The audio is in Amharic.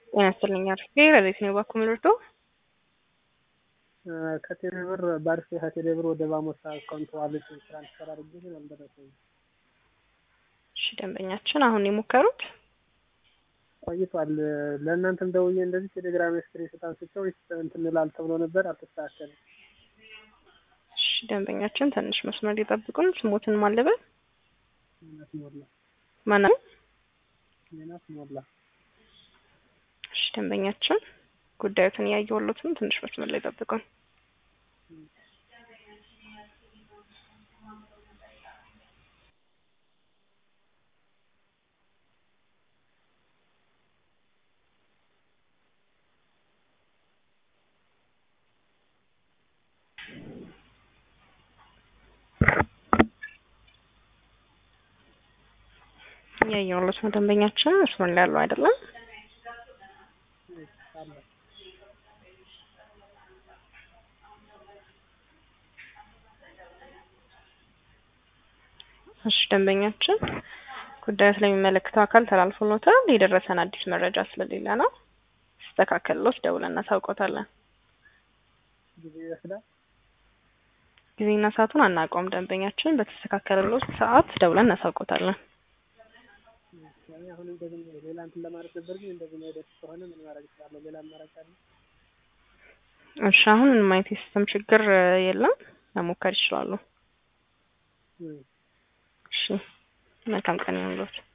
ጤና ይስጥልኝ አርፌ ረዴት ነው ባኩ ምልርዶ ከቴሌብር በአርፌ ከቴሌብር ወደ ባሞሳ አካውንት ዋሌት ትራንስፈር አድርጌ ግን አልደረሰኝም። እሺ ደንበኛችን አሁን የሞከሩት ቆይቷል። ለእናንተም ደውዬ እንደዚህ ቴሌግራም ስክሪንሾት አንስቼው እንትን እላል ተብሎ ነበር፣ አልተስተካከለም። እሺ ደንበኛችን ትንሽ መስመር ሊጠብቁን ስሞትን ማለበል ሜናት ሞላ ማነው? ሜናት ሞላ እሺ ደንበኛችን ጉዳዩትን እያየሁሎትም ትንሽ መስመር ላይ ጠብቁን። እያየሁሎት ነው ደንበኛችን መስመር ላይ ያለው አይደለም። አለ እሺ ደንበኛችን ጉዳዩ ስለሚመለከተው አካል ተላልፎሎታል። የደረሰን አዲስ መረጃ ስለሌለ ነው። ሲስተካከልሎት ደውለን እናሳውቆታለን። ጊዜ ይወስዳል። ጊዜና ሰዓቱን አናውቀውም። ደንበኛችን በተስተካከለሎት ሰዓት ደውለን እናሳውቆታለን። እኔ አሁን እንደዚህ ሌላ እንትን ለማድረግ ነበር፣ ግን እንደዚህ ማይደርስ ከሆነ ምን ማድረግ እችላለሁ? ሌላ አማራጭ አለ? እሺ አሁን ምንም አይነት የሲስተም ችግር የለም። መሞከር ይችላሉ። እም። እሺ መልካም ቀን ይሁንልዎት።